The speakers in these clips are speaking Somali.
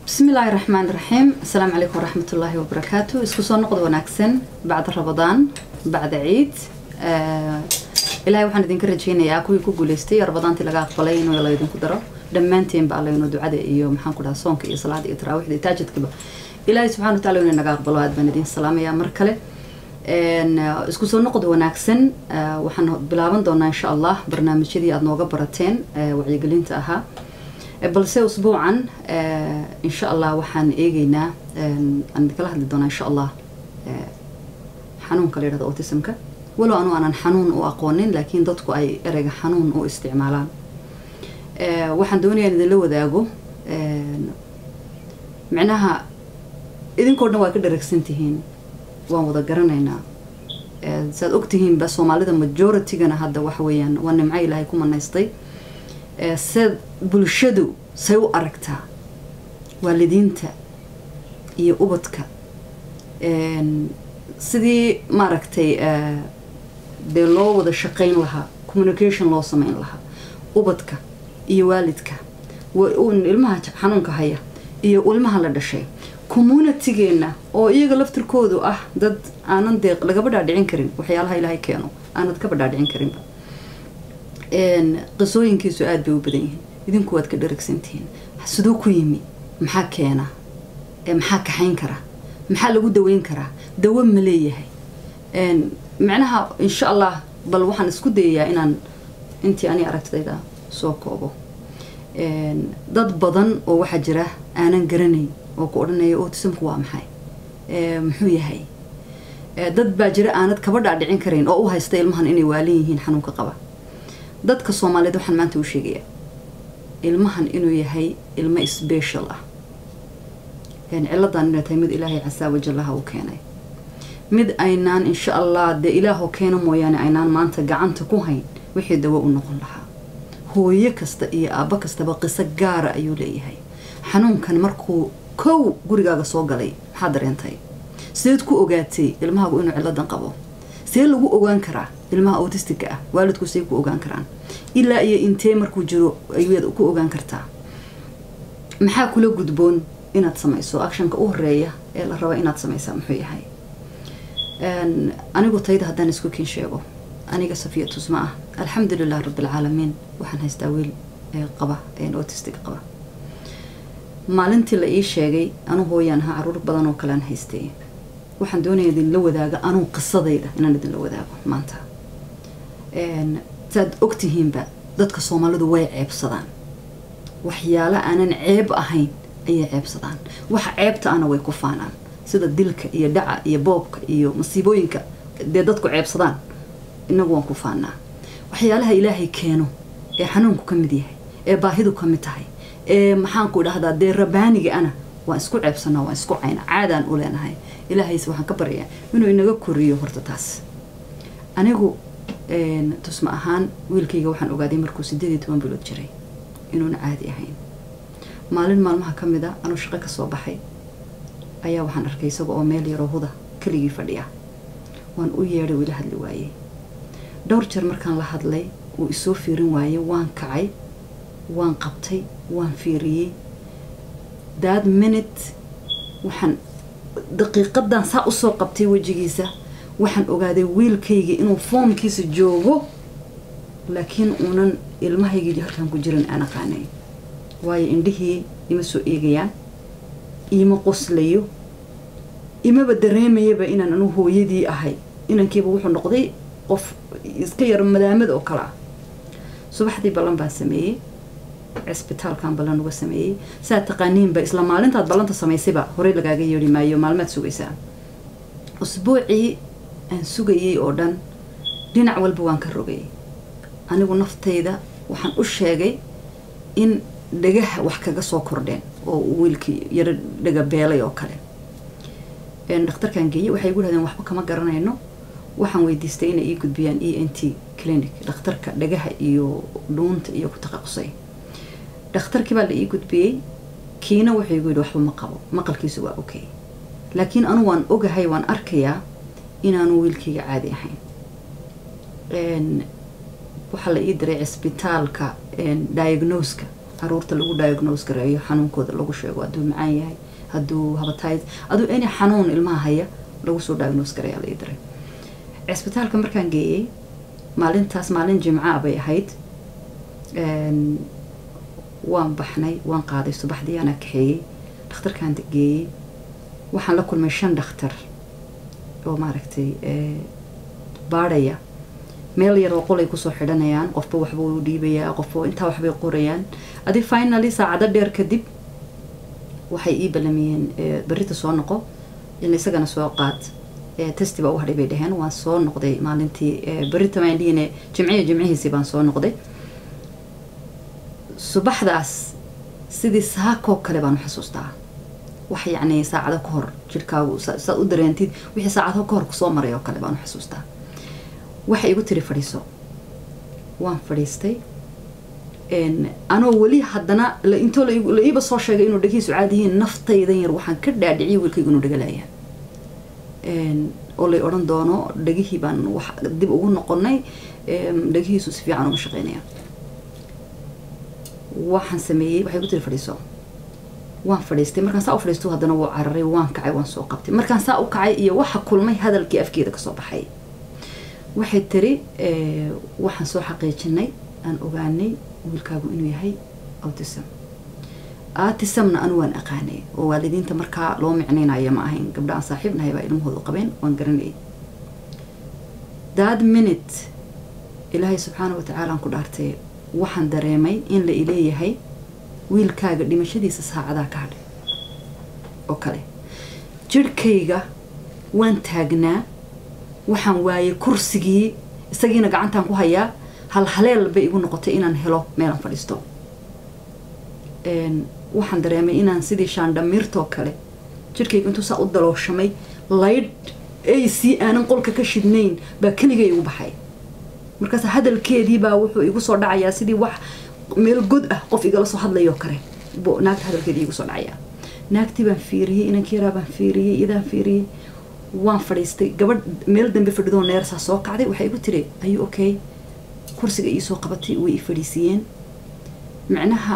bismi illaahi raxmaan raxiim asalaamu calaykum waraxmatullaahi wabarakaatu isku soo noqod wanaagsan bacda rabadaan bacda ciid ilaahay waxaan idinka rajeynayaa kuwii ku guuleystay rabadaantii laga aqbalay inuu la idinku daro dhammaanteenba alla inuu ducada iyo maxaan ku dhaha soonka iyo salaada iyo taraawiixda iyo taajadkaba ilaahay subxana wataala inuu naga aqbalo aad baan idin salaamayaa mar kale isku soo noqod wanaagsan waxaan bilaaban doonaa insha allah barnaamijyadii aada nooga barateen wacyigelinta ahaa balse usbuucan insha allah waxaan eegeynaa aan kala hadli doonaa insha allah xanuunka la yidhahdo autismka walow anu aanan xanuun u aqoonin laakiin dadku ay ereyga xanuun u isticmaalaan waxaan doonayaa in idinla wadaago micnaha idinkoo dhan waa ka dharagsan tihiin waan wada garanaynaa saad ogtihiinba soomaalida majoritygana hadda waxa weeyaan waa nimco ilaahay ku manaystay se bulshadu say u aragtaa waalidiinta iyo ubadka sidii maaragtay dee loo wada shaqayn lahaa communication loo sameyn lahaa ubadka iyo waalidka ilmaha xanuunka haya iyo ilmaha la dhashay communitygeenna oo iyaga laftirkoodu ah dad aanan dee lagaba dhaadhicin karin waxyaalaha ilaahay keeno aanad kaba dhaadhicin karinba qisooyinkiisu aada bay u badan yihiin idinku waad ka dharagsantihiin siduu ku yimi maxaa keena maxaa kaxayn kara maxaa lagu daweyn karaa dawo ma leeyahay macnaha insha allah bal waxaan isku dayayaa inaan intii ani aragtidayda soo koobo dad badan oo waxaa jira aanan garanayn oo ku odhanaya autismku waa maxay muxuu yahay dad baa jira aanad kaba dhaadhicin karayn oo u haysta ilmahan inay waalan yihiin xanuunka qaba dadka soomaaliyeed waxaan maanta u sheegayaa ilmahan inuu yahay ilmo special ah ciladan inay tahay mid ilaahay casaa wajallaha uu keenay mid aynaan insha allah dee ilaahoo keena mooyaane aynaan maanta gacanta ku hayn wixii dawo u noqon lahaa hooyo kasta iyo aabbo kastaba qiso gaara ayuu leeyahay xanuunkan markuu kow gurigaaga soo galay maxaa dareentay sideed ku ogaatay ilmahaagu inuu ciladan qabo see lagu ogaan karaa ilmaha autistica ah waalidku say ku ogaan karaan ilaa iyo intee markuu jiro ayaad ku ogaan kartaa maxaa kula gudboon inaad samayso actionka u horeeya ee la raba inaad samaysaa muxuu yahay anigu tayda haddaan isku kiin sheego aniga safiya tusma ah alxamdulilah rabbilcaalamiin waxaan haystaa wiil qaba autistic qaba maalintii la ii sheegay anu hooyaan ahaa caruur badan oo kalean haystay waxaan doonaya idinla wadaaga anuu qisadayda inaan idinla wadaago maanta saad ogtihiinba dadka soomaalidu way ceebsadaan waxyaalo aanan ceeb ahayn ayay ceebsadaan waxa ceebta ana way ku faanaan sida dilka iyo dhaca iyo boobka iyo masiibooyinka dee dadku ceebsadaan inagu waan ku faanaa waxyaalaha ilaahay keeno ee xanuunku ka mid yahay ee baahidu ka mid tahay ee maxaanku idhahdaa dee rabaaniga ana waan isku ceebsanaa waan isku cayna caadaan u leenahay ilaahayse waxaan ka baryayaa inuu inaga koriyo horta taas anigu tusma ahaan wiilkayga waxaan ogaaday markuu sideed iyo toban bilood jiray inuuna caadi ahayn maalin maalmaha ka mid a anuu shaqo ka soo baxay ayaa waxaan arkay isaga oo meel yaroo huda keligii fadhiya waan u yeedhay wila hadli waayey dhowr jeer markaan la hadlay uu isoo fiirin waayey waan kacay waan qabtay waan fiiriyey that minute waxaan daqiiqadan saa usoo qabtay wejigiisa waxaan ogaaday wiilkayga inuu foomkiisa joogo laakiin uunan ilmahaygii halkan ku jiran aan aqaanay waayo indhihii ima soo eegayaan ima qoslayo imaba dareemayaba inaan anu hooyadii ahay inankiiba wuxuu noqday qof iska yar madaamad oo kale ah subaxdii ballan baan sameeyey cisbitaalkan ballan uga sameeyey saa taqaaniinba isla maalintaad ballanta samaysayba horey lagaaga yeedhi maayo maalmaad sugaysaa usbuucii aan sugayay oo dhan dhinac walba waan ka rogay anigu naftayda waxaan u sheegay in dhagaha wax kaga soo kordheen oo wiilkii yaro dhaga beelay oo kale dhakhtarkaan geeyey waxay igu dhahdeen waxba kama garanayno waxaan weydiistay inay ii gudbiyaan e n t clinic dhakhtarka dhagaha iyo dhuunta iyo ku taqaqusay dhakhtarkii baa la ii gudbiyey kiina wuxuu igu yidhi waxba ma qabo maqalkiisu waa okay laakiin anu waan ogahay waan arkayaa inaanu wiilkayga caadi ahayn waxaa la ii diray cisbitaalka diagnoska caruurta lagu diagnose gareeyo xanuunkooda lagu sheego hadduu macaan yahay hadduu habatayd aduu any xanuun ilmaha haya lagu soo diagnose gareeyaa la ii diray cisbitaalka markaan geeyey maalintaas maalin jimca bay ahayd waan baxnay waan qaaday subaxdii anaa kaxeeyey dhakhtarkaan geeyey waxaan la kulmay shan dhakhtar oo maaragtay baadhaya meel yar oo qolay kusoo xidhanayaan qofba waxba u dhiibayaa qofba intaa waxbay qorayaan adi finally saacado dheer kadib waxay ii ballamiyeen berrita soo noqo in isagana soo qaad testi baa u hadhay bay dhaheen waan soo noqday maalintii berrita maan dhihine jimciya jimcihiisii baan soo noqday subaxdaas sidii saakoo kale baan u xasuustaa wax yacni saacado ka hor jirhkaagu saad u dareentid wixii saacado ka hor kusoo maray oo kale baan u xasuustaa waxay igu tiri fadhiiso waan fadhiistay anoo weli haddana intoo la iiba soo sheegay inuu dhegihiisu caadi yihiin naftaydan yar waxaan ka dhaadhiciyay wiilkaygu inuu dhagalayaan oo lay odhan doono dhegihii baan wax dib ugu noqonay dhegihiisu si fiican uma shaqeynaya waxaan sameeyey waxay igu tiri fadhiiso waan fadhiistay markaan saa u fadhiisto haddana wuu cararay waan kacay waan soo qabtay markaan saa u kacay iyo waxa kulmay hadalkii afkeeda kasoo baxay waxay tiri waxaan soo xaqiijinay aan ogaanay wiilkaagu inuu yahay autism autismna anu waan aqaanay oo waalidiinta markaa loo micnaynaya ma ahayn gabdha aan saaxiib nahay baa ilmahoodu qabeen waan garanayay that minute ilaahay subxaana watacaala aan ku dhaartay waxaan dareemay in la ileeyahay wiilkaaga dhimashadiisa saacadaa ka hadhay oo kale jirhkayga waan taagnaa waxaan waayay kursigii isagiina gacantaan ku hayaa hal haleel bay igu noqotay inaan helo meelaan fadhiisto waxaan dareemay inaan sidii shaandhamiirtoo kale jirhkayga intuu saa u dalooshamay laydh ay sii aanan qolka ka shidnayn baa keligay igu baxay markaas hadalkeedii baa wuxuu igu soo dhacayaa sidii wax meel god ah qof igala soo hadlayoo kale naagta hadalkeedii igu soo dhacayaa naagtii baan fiiriyey inankii yaraa baan fiiriyey idaan fiiriyey waan fadhiistay gabadh meel dambe fadhidoo neersaa soo kacday waxay igu tiri ayuu okay kursiga iisoo qabatay way i fadhiisiiyeen micnaha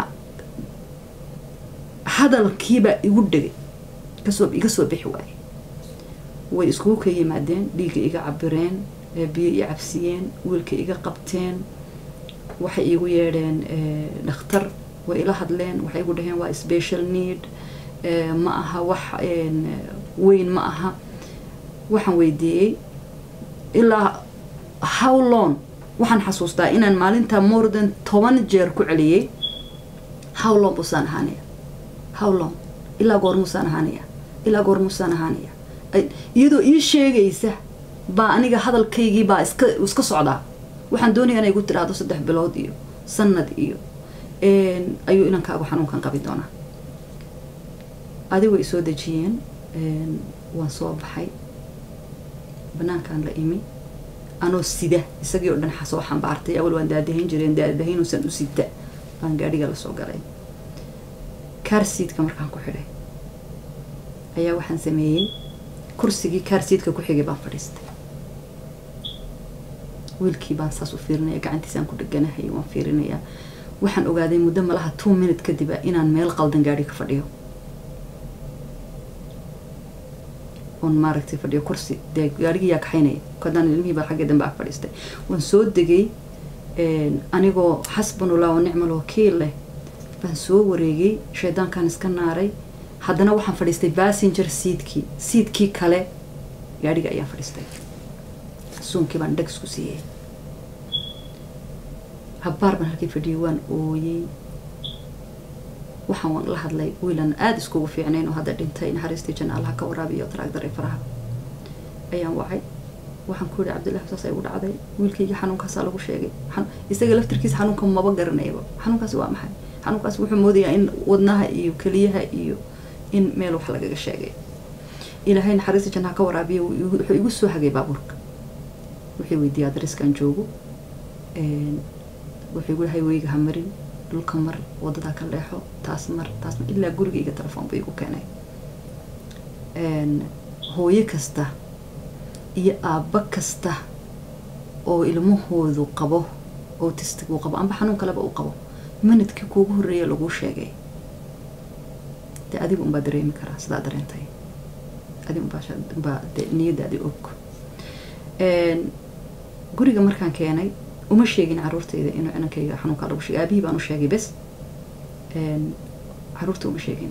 hadalkiibaa igu dhegay kasoo iga soo bixi waayey way iskugu ka yimaadeen dhiigga iga cabireen biyo i cabsiyeen wiilka iga qabteen waxay iigu yeedheen dhakhtar way ila hadleen waxay igu dhaheen waa special need ma aha wax weyn ma aha waxaan weydiiyey ilaa how long waxaan xasuustaa inaan maalinta more than toban jeer ku celiyey how long busaan ahaanaya how long ilaa goormuusaan ahaanaya ilaa goormuusaan ahaanaya iyadoo ii sheegaysa baa aniga hadalkaygii baa iska iska socdaa waxaan doonaya inay igu tiraahdo saddex bilood iyo sanad iyo ayuu inankaagu xanuunkan qabi doonaa adi way soo dejiyeen waan soo baxay banaankaan la imi anoo sida isagii oo dhan soo xambaartay awal waan daadahayn jireen daadahaynuusan u sita baan gaadhiga lasoo galay kaarsiidka markaan ku xidhay ayaa waxaan sameeyey kursigii kaarsiidka ku xigay baan fadhiistay wiilkii baan saas u fiirinaya gacantiisaan ku dheganahay waan fiirinayaa waxaan ogaaday muddo malaha two minute kadib inaan meel qaldan gaadhi ka fadhiyo oon maaragtay fadhiyo kursi dee gaadhigii yaa kaxaynaya kadaan ilmihii baa xagga dambe ag fadhiistay waan soo degay anigoo xasbanullah wa nicmal wakiil leh baan soo wareegay shaydaankaan iska naaray haddana waxaan fadhiistay bassenger seidkii seidkii kale gaadhiga ayaan fadhiistay suunkii baan dheg isku siiyey habbaar baan halkii fadhiyay waan ooyey waxaan la hadlay wiilan aada iskugu fiicnayn oo hadda dhintay naxariistii janna allaha ka waraabiyo taraagdaray faraha ayaan wacay waxaan ku yihi cabdillahi saas ay u dhacday wiilkayga xanuunkaasaa lagu sheegay isaga laftirkiisa xanuunka maba garanayaba xanuunkaasi waa maxay xanuunkaasi wuxuu moodayaa in wadnaha iyo keliyaha iyo in meel wax lagaga sheegay ilaahay naxariista jannaha ka waraabiya wuxuu igu soo hagay baabuurka wuxuu weydiiyey adreskaan joogo wuxuu igu dhahay weyga ha marin dhulka mar wadadaa ka leexo taas mar taas mar ilaa gurigayga telefoon buu igu keenay hooyo kasta iyo aabba kasta oo ilmahoodu qabo autistic uu qabo amba xanuun kaleba uu qabo minidkii kuugu horreeya laguu sheegay dee adiga unbaa dareemi karaa sidaa dareentay adi unbaa de niyadaadi og guriga markaan keenay uma sheegin caruurtayda inuu inankayga xanuunkaa lagu sheegay aabihii baan u sheegay bes caruurta uma sheegin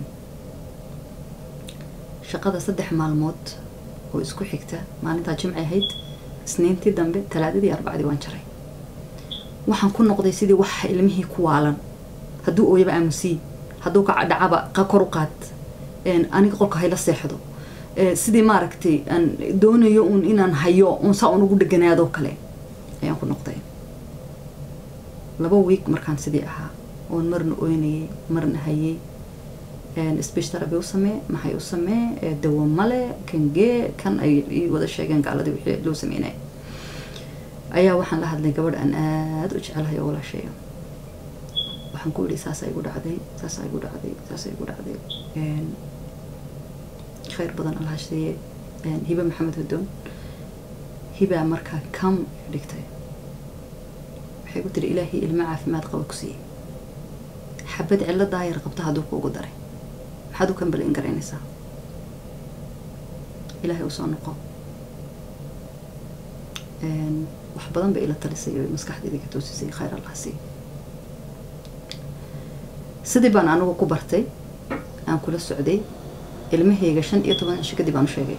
shaqada saddex maalmood oo isku xigta maalintaa jimci ahayd isniintii dambe talaadadii arbacdii waan jaray waxaan ku noqday sidii waxa ilmihii ku waalan hadduu ooyaba aamusii hadduu ka dhacaba kor u qaad aniga qolka hayla seexdo sidii maaragtay aan doonayo uun inaan hayo uun saa un ugu dheganaadoo kale ayaan ku noqday laba week markaan sidii ahaa oon marna oynayay marna hayay speech therapy u samee maxay u samee dawo male kangee kan ay ii wada sheegeen gaaladii wixii loo sameynay ayaa waxaan la hadlay gabadh aan aada u jecelahay oo walaasheeyo waxaan ku idhi saasaa igu dhacday saasaa igu dhacday saasaa igu dhacday khayr badan allah siiye hiba maxamed hudoon hibaa markaa kam dhigtay waxay ku tiri ilaahay ilmo caafimaad qaba ku siiyey xabad cillo daayar qabta hadduu kuugu daray maxaad u kambalin garaynaysaa ilaahay u soo noqo wax badan bay ila talisay oo maskaxdeydii ka toosisay khayr allah siiye sidii baan anigu ku bartay aan kula socday ilmahayga shan iyo toban cisho kadib aan u sheegay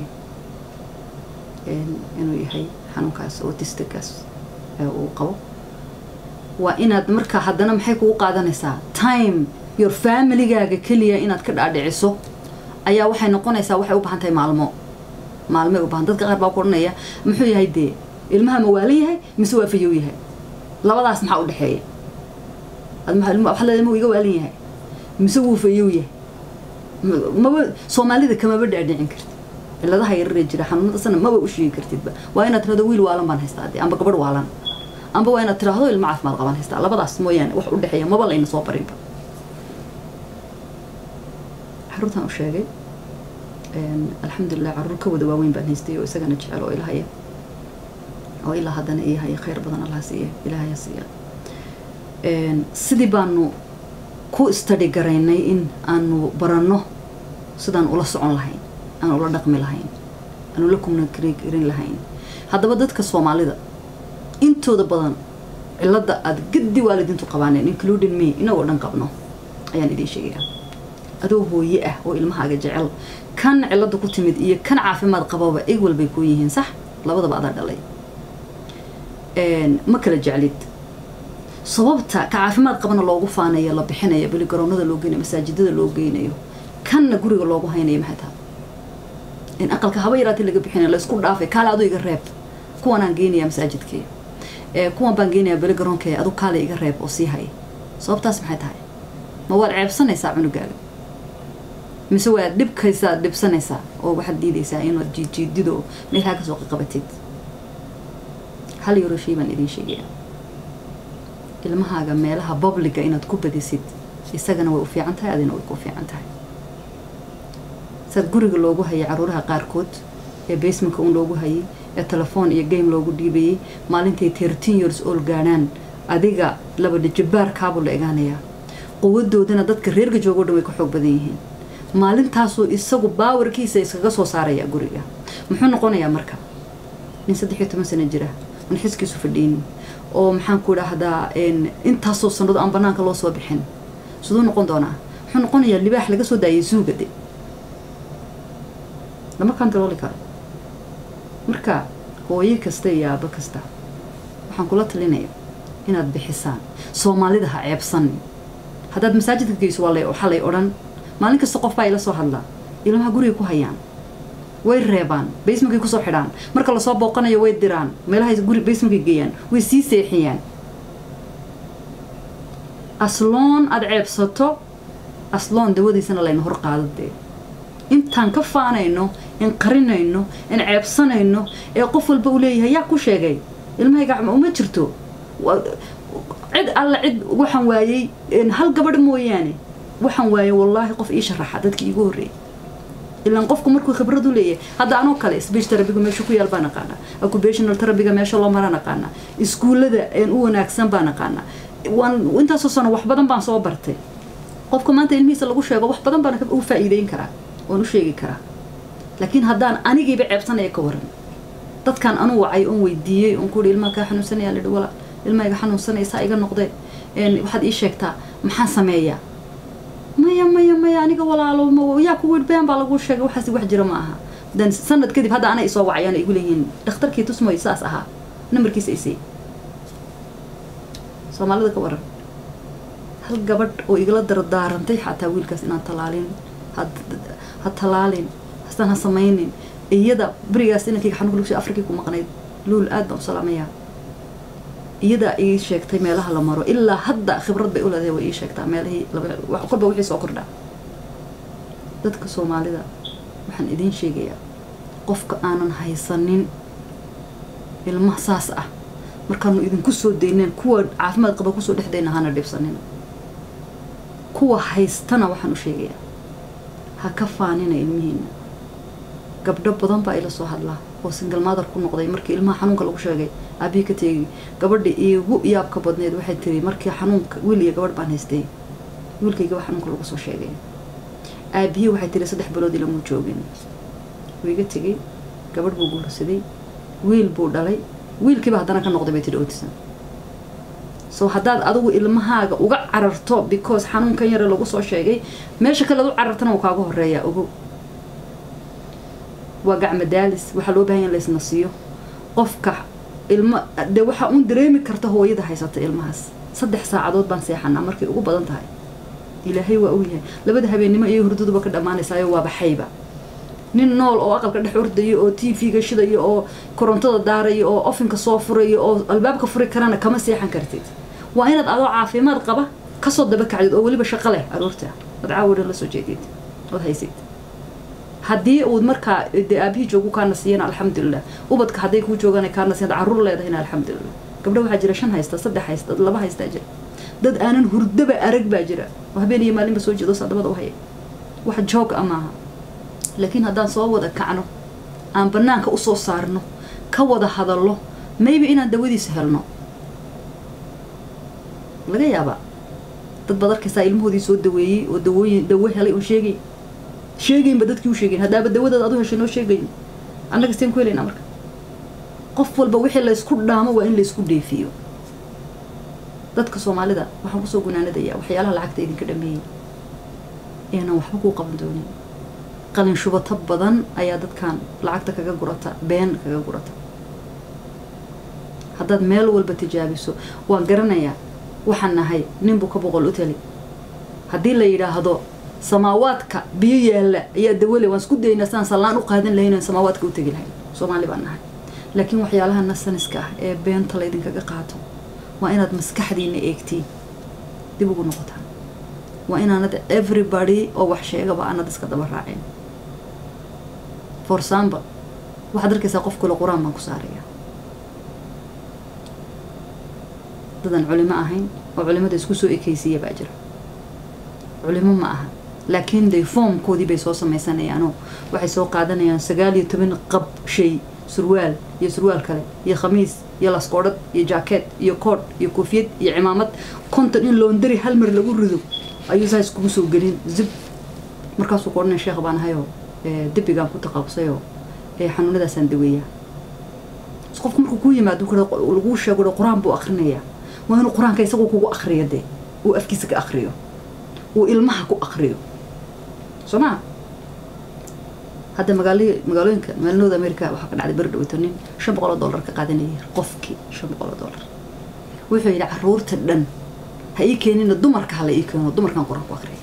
inuu yahay xanuunkaas autistickaas uu qabo waa inaad markaa haddana maxay kugu qaadanaysaa time your familygaaga keliya inaad ka dhaadhiciso ayaa waxay noqonaysaa waxay u baahan tahay maalmo maalmay u baahan dadka qaar baa ku odhanaya muxuu yahay dee ilmaha ma waalan yahay mise waa fayow yahay labadaas maxaa u dhexeeya waxaa leedahay ma iga waalan yahay mise wuu fayow yahay maba soomaalida kamaba dhaadhicin kartid ciladaha yararee jira xanuunada sana maba u sheegi kartidba waa inaad tirahdo wiil waalan baan haystaa dee amba gabadh waalan amba waa inaad tiraahdo ilmo caafimaad qaban haystaa labadaas mooyaane wax u dhexeeya maba layna soo barinba caruurtaan u sheegay alxamdulilah caruur ka wada waaweyn baan haystay oo isagana jecel oo ilahaya oo ilaa haddana ii haya khayr badan allah siiya ilaahaya siiya sidii baanu ku study garaynay in aanu baranno sidaan ula socon lahayn aan ula dhaqmi lahayn aan ula communicarin lahayn haddaba dadka soomaalida intooda badan cilada aada gadi waalidiintu qabaaneen including me inagoo dhan qabno ayaan idiin sheegaya adoo hooye ah oo ilmahaaga jecel kan cilada ku timid iyo kan caafimaad qababa equal bay kuu yihiin sax labadaba adaa dhalay ma kala jeclid sababta ka caafimaad qabana loogu faanayo la bixinayo beli garoonada loo geynayo masaajidada loo geynayo kanna guriga loogu haynayo maxay tahay in aqalka haba yaraatee laga bixinayo laysku dhaafay kaale aduu iga reeb kuwanaan geynayaa masaajidkii kuwan baan geynayaa beli garoonkee adu kaale iga reeb oo sii haya sababtaas maxay tahay ma waad ceebsanaysaa cunugaaga mise waad dhibkaysaa dhibsanaysaa oo waxaad diidaysaa inaad jiidjiidido meelhaa kasoo qaqabatid hal yaroo shay baan idiin sheegaya ilmahaaga meelaha publiga inaad ku badisid isagana way u fiican tahay adina way ku fiican tahay saad guriga loogu hayay caruuraha qaarkood ee basementka un loogu hayay ee telefoon iyo game loogu dhiibayay maalintay thirteen years old gaadhaan adiga laba dhijibaarkaabuu la egaanayaa quwadoodana dadka reerka joogo dhan way ka xoog badan yihiin maalintaasuu isagu baawarkiisa iskaga soo saarayaa guriga muxuu noqonayaa marka nin saddex iyo toban sano jira aan xiskiisu fadhiinin oo maxaan ku idhaahdaa intaasoo sanado aan banaanka loo soo bixin siduu noqon doonaa muxuu noqonayaa libaax laga soo daayay suugade lama kantarooli karo marka hooyo kasta iyo aabo kasta waxaan kula talinaya inaad bixisaan soomaalida ha ceebsanin haddaad masaajidka geyso waa waxaa lay odhan maalin kasta qof baa ila soo hadlaa ilmaha guriga ku hayaan way reebaan basementky kusoo xidhaan marka lasoo booqanayo way diraan meelahay guri basementkay geeyaan way sii seexiyaan asloon aada ceebsato asloon dawadiisana layna hor qaadadee intaan ka faanayno in qarinayno in ceebsanayno ee qof walba uu leeyahay yaa ku sheegay ilmahayga uma jirto cid alla cid waxaan waayey hal gabadh mooyaane waxaan waayey wallaahi qof ii sharaxa dadkii iigu horreeyay ilaan qofku markuu khibrad u leeyahay hadda anoo kale speech terabiga meesha ku yaal baa naqaanaa occupational terabiga meesha loo maraa naqaanaa iskuullada u wanaagsan baa naqaanaa waan intaasoo sano wax badan baan soo bartay qofka maanta ilmihiisa lagu sheego wax badan baan ugu faa'iideyn karaa waan u sheegi karaa laakiin haddaan anigiiba ceebsanaya ka waran dadkan anu wacay oon weydiiyey oon kuhi ilmaha kaa xanuunsanaya lidhi wala ilmaha iga xanuunsanaya saa iga noqdee waxaad ii sheegtaa maxaan sameeyaa maya maya maya aniga walaalo yaa ku wirbeen baa lagu sheegay waxaas wax jira ma aha dan sanad kadib hadda ana isoo wacayaan igu leeyihiin dhakhtarkii tusmoy saas ahaa nambarkiisa isay soomaalida ka waran hal gabadh oo igala dardaarantay xataa wiilkaas inaan talaalin ha talaalin hastaan ha samaynin iyada berigaas inankayga xanuunka lugsi afrikii ku maqnayd luul aad baan u salaamayaa iyadaa ii sheegtay meelaha la maro ilaa hadda khibrad bay u leedahay way ii sheegtaa meelahii kolba wixii soo kordhaa dadka soomaalida waxaan idiin sheegayaa qofka aanan haysanin ilmaha saas ah markaanu idinku soo dayneen kuwa caafimaad qaba kusoo dhexdayna hana dhibsanin kuwa haystana waxaan u sheegayaa ha ka faanina ilmihiina gabdho badan baa ila soo hadlaa oo singal maadar ku noqday markii ilmaha xanuunka lagu sheegay aabihii ka teegi gabadha iigu yaabka badneed waxay tiri markii xanuunka wiil iyo gabadh baan haystay wiilkaygaba xanuunka lagu soo sheegay aabihii waxay tiri saddex bilood ilamuu joogin wuu iga tegey gabadh buu guursaday wiil buu dhalay wiilkiiba haddana ka noqday bay tidhi otisan so haddaad adigu ilmahaaga uga cararto because xanuunkan yare lagu soo sheegay meesha kalead u carartana uu kaaga horeeyaa ogo waa gacma daalis waxaa loo bahan ya in laysna siiyo qofka ilmo de waxaa uun dareemi karta hooyada haysata ilmahaas saddex saacadood baan seexanaa markay ugu badan tahay ilaahay waa ogyahay labada habeennimo iyo hurdaduba ka dhammaanaysaayo waa baxayba nin nool oo aqalka dhex ordaya oo t v-ga shidaya oo korontada daaraya oo ofinka soo furaya oo albaabka furi karana kama seexan kartid waa inaad adoo caafimaad qaba kasoo daba kacdid oo weliba shaqo leh aroorta ood caawadhan la soo jeedid ood haysid haddii uud markaa dee aabihii joogu kaa nasiyana alxamdulilah ubadka hadday kuu joogaan kaa nasiyan carruur leedahayna alxamdulilah gabdho waxaa jira shan haysta saddex haysta laba haystaa jira dad aanan hurdaba arag baa jira oo habeen iyo maalinba soo jeedo sadabada u haya wax joog a maaha laakiin haddaan soo wada kacno aan banaanka usoo saarno ka wada hadallo maybe inaan dawadiisa helno laga yaabaa dad baad arkaysaa ilmahoodii soo daweeyey oo dawooyin dawo helay oo sheegay sheegaynba dadkii u sheegayn haddaaba dawadaad adu heshay noo sheegayn annaga steen ku helaynaa marka qof walba wixii laysku dhaamo waa in laysku dheefiyo dadka soomaalida waxaan kusoo gunaanadayaa waxyaalaha lacagta idinka dhameeyey eenan waxba kuu qaban doonin qalin shubato badan ayaa dadkan lacagta kaga gurata been kaga gurata haddaad meel walba tijaabiso waan garanayaa waxaan nahay ninbuu ka boqol u tali haddii la yidhaahdo samaawaadka biyo yaalla ayaa dawale waan isku daynaa saan sallaan u qaadan lahayn aan samaawaadka u tegi lahayn soomaali baan nahay laakiin waxyaalaha nasaniska ah ee beenta laydinkaga qaato waa inaad maskaxdiina eegtiin dib ugu noqotaan waa inaanad everybody oo wax sheegaba aanad iska daba raaceen for example waxaad arkaysaa qof kale qur-aan baan ku saaraya dadan culimo ahayn oo culimada isku soo ekaysiiya baa jira culimo ma aha laakiin de foomkoodii bay soo samaysanayaanoo waxay soo qaadanayaan sagaal iyo toban qab shay surwaal iyo surwaal kale iyo khamiis iyo laskoodhad iyo jaakeet iyo koodh iyo koofiyad iyo cimaamad konton in loondari hal mar lagu rido ayuu saa iskugu soo gelin zib markaasuu ku odhanaya sheekh baan ahayoo debigaan ku taqaabusayoo xanuunadaasaan daweeyaa qofku markuu kuu yimaado laguu sheego qur-aan buu akrinayaa waa inuu qur-aanka isagoo kugu akriyo dee uu afkiisa ka akriyo uu ilmaha ku akriyo soo maa hadda magaal magaalooyinka magaalnooda america waxaa ka dhacday beri dhaweyto nin shan boqol oo dollar ka qaadanayay qofkii shan boqol oo dollar wuxuu yidhi caruurta dhan ha ii keenina dumarka hala ii keeno dumarkan qur-aan ku akriya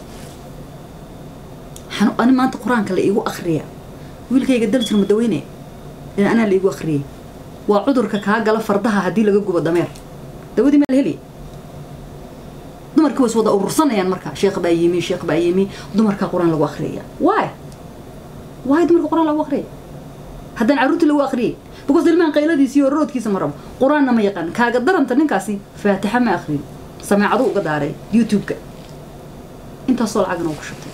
ani maanta qur-aanka la iigu akriya wiilkayga daljir ma daweynaya in anaa la iigu akriyay waa cudurka kaa gala fardaha haddii laga gubo dameer dawadii maa la heliya dumarkii was wada urursanayaan marka sheekh baa yimi sheekh baa yimi dumarkaa qur-aan lagu akriyaya waay waay dumarka qur-aan lagu akriyay haddaan carruurtii lagu akriyay because ilmahan qayladiisi iyo roodkiisa ma rabo qur-aanna ma yaqaan kaaga daranta ninkaasi faatixa ma akrin sameecadu uga daaray youtube-ka intaasoo lacagna uu ku shubtay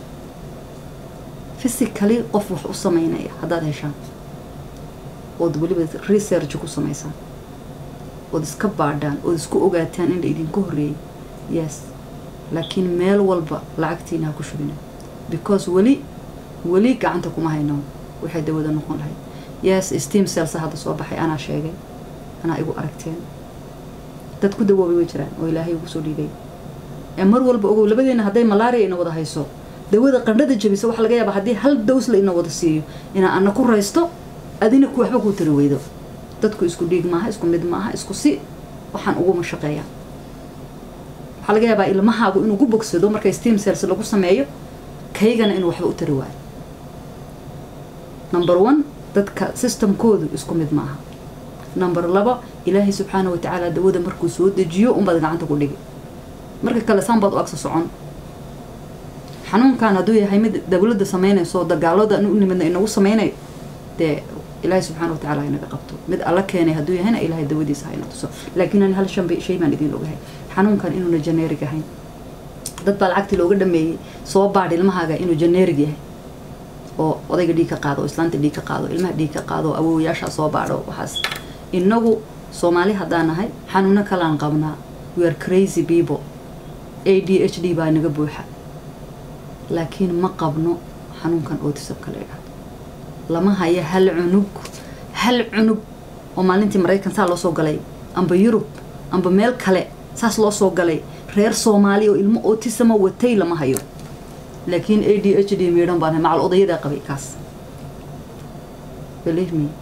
physically qof wax u samaynaya haddaad heshaan ood weliba research ku samaysaan ood iska baadhaan ood isku ogaataan in la idinku horreeyay yes laakiin meel walba lacagtiina ha ku shubina because weli weli gacanta kuma hayno waxay dawada noqon lahayd yes steam cells hadda soo baxay anaa sheegay anaa igu aragteen dad ku dawoobay way jiraan oo ilaahay ugu soo dhiibay ee mar walba ogow labadeena hadday malaria ina wada hayso dawada qandhada jabisa waxaa laga yaabaa haddii hal dows la ina wada siiyo inaa ana ku raysto adina ku waxba kuu tari weydo dadku isku dhiig maaha isku mid maaha isku si waxaan uguma shaqeeyaa waxaa laga yaabaa ilmahaagu inuu ku bogsado marka steam cells lagu sameeyo kaygana inuu waxba u tari waayo number one dadka systemkoodu isku mid maaha number laba ilaahay subxaana wa tacaala dawada markuu soo dejiyo unbaad gacanta ku dhigi marka kale saanbaad u agsa socon xanuunkan hadduu yahay mid dawladda samaynayso dagaalada u nimidna inagu samaynayo dee ilaahay subxaana wa tacaala inaga qabto mid alla keenay hadduu yahayna ilaahay dawadiisa hayna tuso laakiin ani hal shan shay baan idiin ogahay xanuunkan inuuna generic ahayn dad baa lacagtii looga dhameeyey soo baadh ilmahaaga inuu generic yahay oo odayga dhiig ka qaado oo islaanta dhiig ka qaado ilmaha dhiig ka qaado oo awoowayaashaa soo baadho waxaas inagu soomaali haddaan nahay xanuuno kalaan qabnaa we are crazy people a d h d baa naga buuxa laakiin ma qabno xanuunkan autismka la idhaahdo lama haya hal cunug hal cunug oo maalintii maraykan saa loo soo galay amba yurub amba meel kale saas loo soo galay reer soomaali oo ilmo autisma watay lama hayo laakiin a d h d miidhan baan macal odayadaa qabay kaas believe me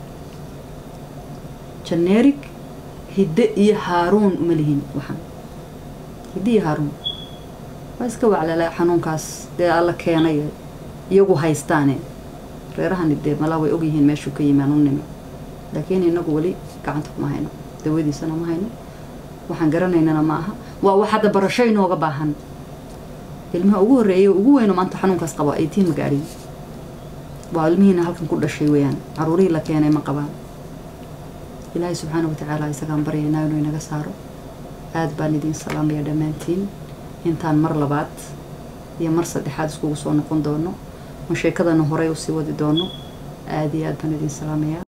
generic hidde iyo haaruun uma lihin waxaan hidde iyo haaruun waa iska waclala xanuunkaas dee alla keenay iyagu haystaane reerahani dee malaa way ogyihiin meeshuu ka yimaan u nimi laakiin inagu weli gacanta kuma hayno dawadiisana ma hayno waxaan garanaynana ma aha waa wax hadda barasho inooga baahan ilmaha ugu horreeyay ugu weyno maanta xanuunkaas qabo eighteen ma gaadhin waa ilmihiina halkan ku dhashay weeyaan caruurihii la keenay ma qabaan ilaahay subxaana wa tacaala isagaan baryaynaa inuu inaga saaro aad baan idiin salaamaya dhammaantiin intaan mar labaad iyo mar saddexaad iskugu soo noqon doono ma sheekadana horey usii wadi doono aada iyo aad baan idiin salaamayaa